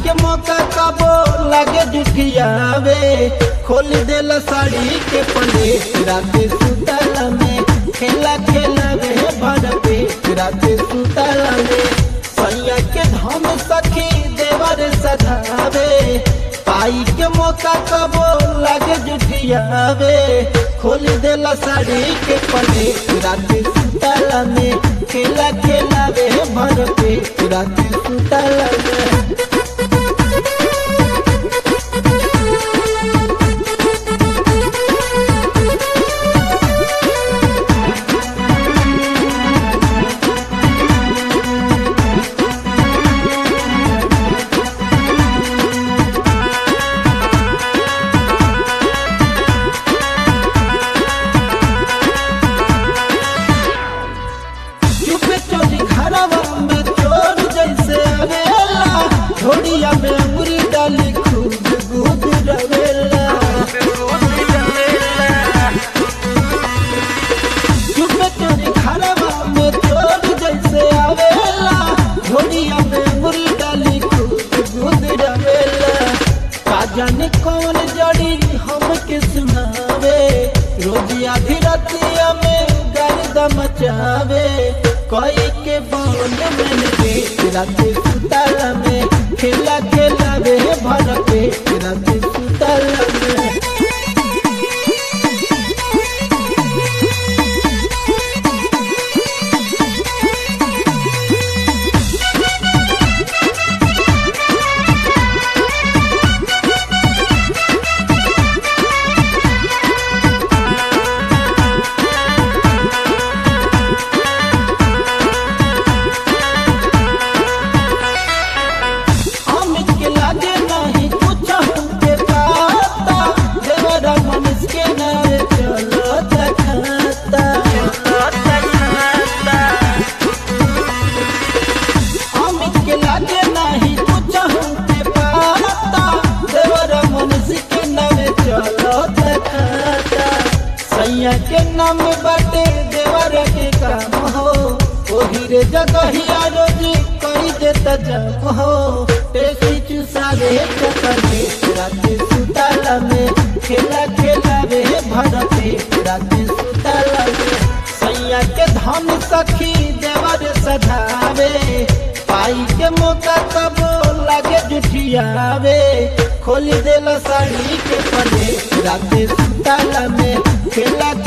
के मौका कबो लागे जुठियावे खोल देला साड़ी के पले रात सुतला में खेला खेला वे भर पे रात सुतला में सैया के धम सखी देवर सधावे पाई के मौका कबो लागे जुठियावे खोल देला साड़ी के पले रात सुतला में खेला खेला वे भर पे रात सुतला में चुपे चोरी घरवा में चोर जैसे आवेला झोड़िया में अंगुरी डाली खूब गुद रवेला चुपे चोरी घरवा में चोर जैसे आवेला झोड़िया में अंगुरी डाली खूब गुद रवेला का जाने कौन जड़ी हमके सुनावे रोजी आधी रतिया में गर्द मचावे कोई के बांध में के रात सुतला में खेला खेला वे भर पे रात सुतला में अमित के लागे नहीं कुछ हमके पाता देवरा मनुष्य के नारे चलो तखाता अमित के लागे नहीं कुछ हमके पाता देवरा मनुष्य के नारे चलो तखाता सैया के नाम बाटे देवरा के काम हो ओही रे जगहिया रोजी करी देता जब हो टेसी चुसावे चकरे रात सुताला में खेला खेला वे भरते रात सुताला में सैया के धन सखी देवर सधावे पाई के मौका तब लागे जुठियावे खोल देला साड़ी के पले रात सुताला में खेला